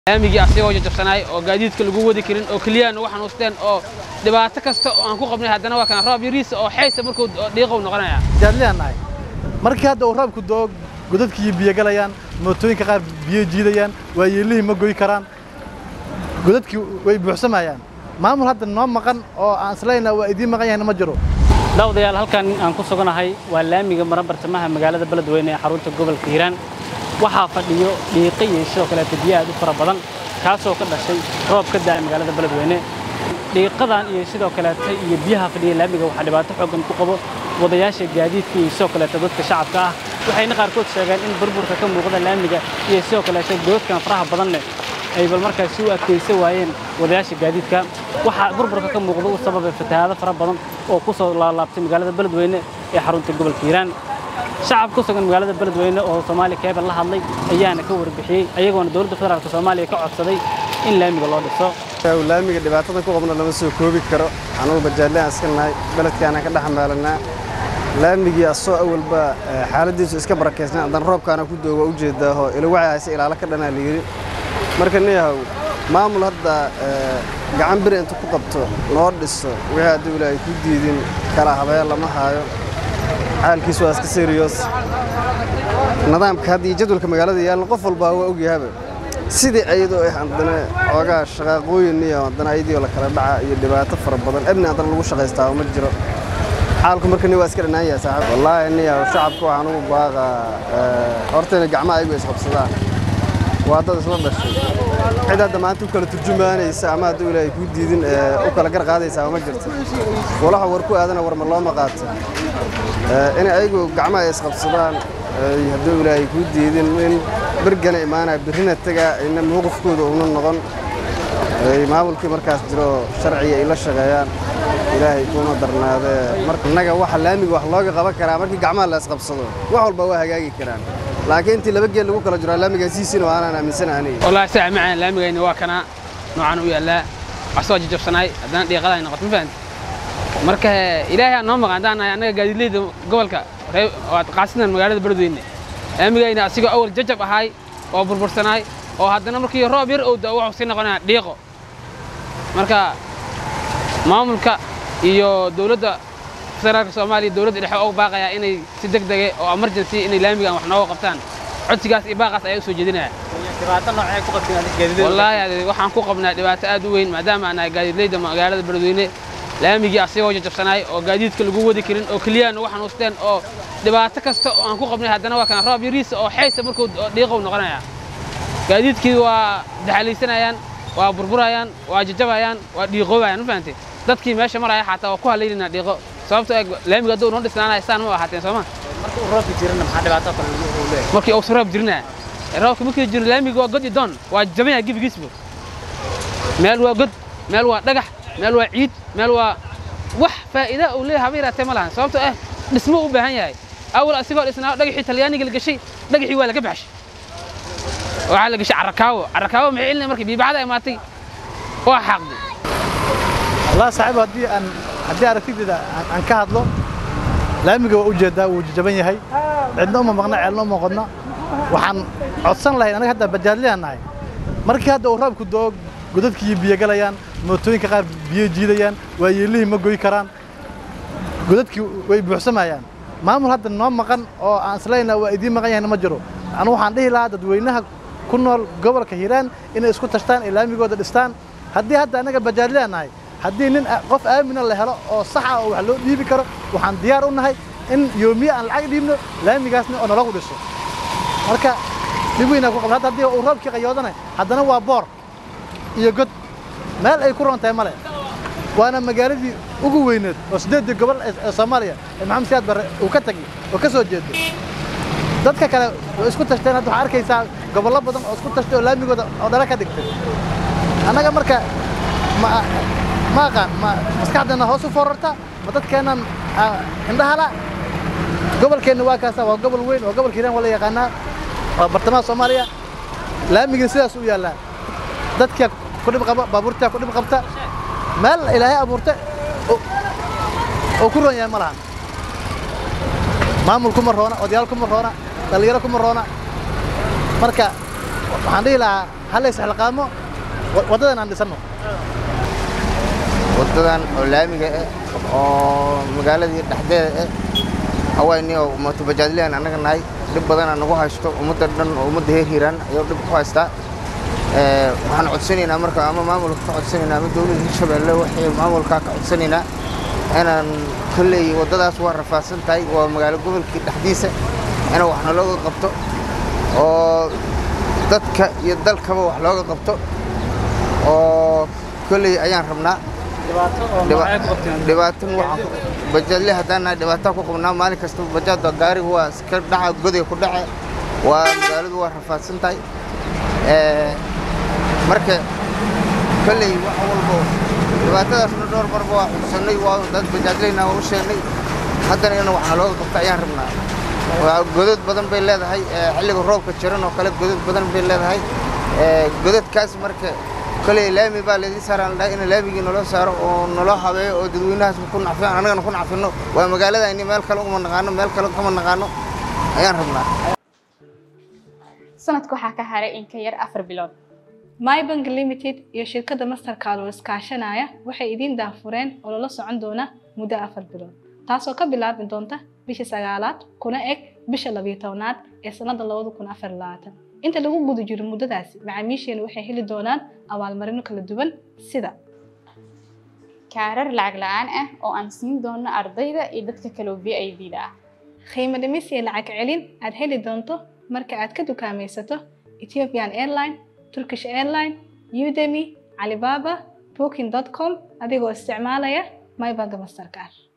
laamigii asigoo jajabsanaay oo gaadiidka lagu wadi karin oo keliyaan ugu xanuusteen oo dhibaato kasta oo aan ku qabnay haddana waa kana roob yariisa oo xaysa markuu dhiiqow noqonaya jaadliyan nahay markii hadda uu roobku doo godadkii biyo galayaan mootooyinka qaar biyo jiidayaan waayeelihii ma goy karaan godadkii way buuxsamayaan maamul hadda noo maqan oo aan islayna waa idiin maqan yahayna ma jiro daawadayaal halkan aan ku suganahay waa laamiga mara bartamaha magaalada beledweyne ee xarunta gobolka hiiraan waxaa fadhiyo dhiiqo iyo sidoo kaleeta biyo aad u fara badan kaasoo ka dhashay roob ka da'ay magaalada beledweyne dhiiqadan iyo sidoo kaleeta iyo biyaha fadhiya laamiga waxaa dhibaato xooggan ku qabo wadayaasha gaadiidka iyo sidoo kaleeta dadka shacabka ah waxayna qaarkood sheegeen in burburka ka muuqda laamiga iyo sidoo kaleeta goodkan faraha badan leh ay bal markaasi u adkaysan waayeen wadayaasha gaadiidka waxaa burburka ka muuqda u sababay fatahaado fara badan oo ku soo laalaabtay magaalada beledweyne ee xarunta gobolka hiiraan shacab ku sugan magaalada beledweyne oo soomaaliya keebal la hadlay ayaana ka warbixiyey ayagoona dowladda federaalk soomaaliya ka codsaday in laamiga loo dhiso laamiga dhibaatada ku qabno lama soo koobi karo anugu bajaalle aan iska nahay beledkaanaan ka dhex maalanaa laamigii asoo awalba xaaladiisu iska barakeysnaa haddana roobkaana ku dooga u jeedaaho ilawacay hayse ilaalo ka dhanaa layidhi marka niyahow maamul hadda gacan biri intu ku qabto noo dhiso wixii hadduu ilaahay ku diidin kala habeen lama haayo xaalkiis waa iska seriyoos nidaamka hadda iyo jadwalka magaalada yaalna qof walbaa waa ogyahaba sidii ayadoo ah haddana xoogaa shaqaaqooyin iyo haddana ayadii oo la kala dhaca iyo dhibaato fara badan ebni haddana lagu shaqaystaa ma jiro xaalku marka ni waa iska dhanaan yahay saaxiib wallaahi niya shacabka waxaan ugu baaqaa hortayna gacmaha ayagu isqabsadaan waa dad isla dhashay cid hadda maanta u kala turjumaanaysa ama hadduu ilaahay kuu diidin u kala gar qaadaysaa ma jirto walaxa war ku aadana warma looma qaato inay ayagu gacmaha isqabsadaan hadduu ilaahay kuu diidin in bergana imaanaya birrina tagaa ina mowqifkooda una noqon maamulkii markaas jiro sharciga ay la shaqeeyaan ilaahay kuuna darnaadee marka innaga waxa laamiga wax looga qaban karaa markii gacmaha la isqabsado wax walba waa hagaagi karaan laakiin intii laba geel lagu kala jiro laamigaasiisina waa anaan aaminsana aniga wallaahi saa macaan laamigayna waa kana noocan u yaallaa asoo jajabsanaay haddana dhiiqadaay noqoto ma fahanti marka ilaahay aan noo maqan haddaan nahay annaga gaadiidleyda gobolka qaasidan magaalada beledweyne laamigayna asigoo awal jajab ahaay oo burbursanaay oo haddana markii roob yar owda wuxuu sii noqonaya dhiiqo marka maamulka iyo dowladda federaalka soomaaliya dowladda dhexe ugu baaqayaa inay si deg dege oo emergency inay laamigan wax nooga qabtaan codsigaas iyo baaqaas ayaa u soo jeedinaya wallaahi waxaan ku qabnaa dhibaato aad u weyn maadaama aan nahay gaadiidleyda magaalada beledweyne laamigii asigoo jajabsanaay oo gaadiidka lagu wadi karin oo keliyaan ugu xanuusteen oo dhibaato kasta oo aan ku qabnay haddana waa kana roob yariisa oo xaysa markuu dhiiqow noqonaya gaadiidkii waa daxalaysanayaan waa burburayaan waa jajabayaan waa dhiiqoobayaan ma fahantay dadkii meesha maraya xataa waa ku halaynayna dhiiqo sababtoo eg laamiga hadduu noo dhisnaanaya saan ma ahaateen sooma markii uusan roob jirinaya roobka markii jiro laamiga waa god iyo doon waa jabanya gebigiisba meel waa god meel waa dhagax meel waa ciid meel waa wax faa'iida uu leeyahay haba yaraatee ma lahan sababtoo ah dhismo u baahan yahay awal asigoo dhisnaa dhagaxii talyaaniga la gashay dhagaxii waa laga baxshay waxaa la gashay carrakaawo carrakaawo maxay celinaya markii biibacada imaatay waa xaaqday wallahi saaxiib haddii aan haddii aragtideeda aan ka hadlo laamiga waa u jeedaa wuu jajaban yahay cidna uma maqna ceelna uma qodna waxaan codsan lahayn anaga hadda bajaadliyan nahay markii hadda uu roobku doo godadkii biyo galayaan mootooyinka qaar biyo jiidayaan waayeelihii ma goy karaan godadkii way buuxsamayaan maamul hadda noo maqan oo aan islayna waa idiin maqan yahayna ma jiro anigu waxaan dhihi lahaa dadweynaha ku nool gobolka hiiraan inay isku tashtaan ay laamigooda dhistaan haddii hadda annaga bajaadliyan nahay haddii nin qof aamina la helo oo sax ah oo wax loo dhiibi karo waxaan diyaar u nahay in yoomiye aan lacag dhiibno laamigaasna oo nalagu dhiso marka dhib weynaa ku qabna hadda haddii uu roobkii qayoodana haddana waa boor iyo god meel ay ku roon tahay male waana magaaladii ugu weyneed oo siddeeddii gobol ee soomaaliya ee maxamed siyaad barre uu ka tagi oo ka soo jeedo dadka kale way isku tashteen hadda waxaa arkaysaa gobollo badan oo isku tashtay oo laamigooda oo dhala ka dhigtay annaga marka ma ma aqaan ma maskaxdeenna hoos u forarta ma dadkeennan indhahala gobolkeenna waa kaasa waa gobol weyn waa gobolka hiiraan waa la yaqaanaa waa bartamaha soomaaliya laamigii sidaas u yaallaa dadka ku dhib qaba baabuurtaa ku dhib qabta meel ilaahay abuurta oo ku roon yahay ma lahan maamul kuma roona odayaal kuma roona dhallinyaro kuma roona marka waxaan dhihi lahaa ha la isxilqaamo wa- waddadan aan dhisano waddadan oo laamiga ah oo magaaladii dhexdeeda ah hawayni oo mootobajaadlihan annaga nahay dhib badanaa nagu haysto ummadda dhan oo ummadda heer hiiraan ayuu dhib ku haystaa Ee, waxaan codsanaynaa marka ama maamulka ka codsanaynaa ama dowladda hirshabeelle waxay maamulkaa ka codsanaynaa inaan kolley waddadaas waa rafaadsan tahay waa magaalo gobolkii dhexdiisa in wax nalooga qabto oo dadka iyo dalkaba wax looga qabto oo kolley ayaan rabnaa dhibaato oo noocee ku qabteen dhibaatan waxaan bajaadle haddaan nahay dhibaataan ku qabnaa maalin kasta bajaadda gaariga waa iska dhaca goday ku dhace waa magaaladu waa rafaadsan tahay Ee, marka kolley wax walbo dhibaatadaasna dhowr marba waa xudsannay waa dad bajaadleyna waa u sheegnay haddana in waxna looga qabto ayaan rabnaa waa godad badan bay leedahay ee, xilliga roobka jiran oo kale godad badan bay leedahay Ee, godadkaas marka kolley laami baa laydin saaraan dhahay in laamigii naloo saaro oo naloo habeeyo oo dadweynahaas ku nacfiyaan annagana ku nacfino waa magaaladayni meel kale uma naqaano meel kale kama naqaano ayaan rabnaa sanadka waxaa ka haray in ka yar afar bilood mybank limited iyo shirkadda mastercard oo iskaashanaya waxay idiin daahfureen oo lala socon doona muddo afar bilood taasoo ka bilaabi doonta bisha sagaalaad kuna eg bisha labiyo tobnaad ee sannada labada kun afar iyo labaatan inta lagu guda jiro muddadaasi macaamiisheenu waxay heli doonaan abaalmarino kala duwan sida kaarar lacag la-aan ah oo aan siin doono ardayda iyo dadka kale oo VIPda ah qiimo dhimis iyo lacag celin aad heli doonto marka aad ka dukaamaysato Ethiopian Airline, Turkish Airline, Udemy, Alibaba, Booking.com adigoo isticmaalaya mybank mastercard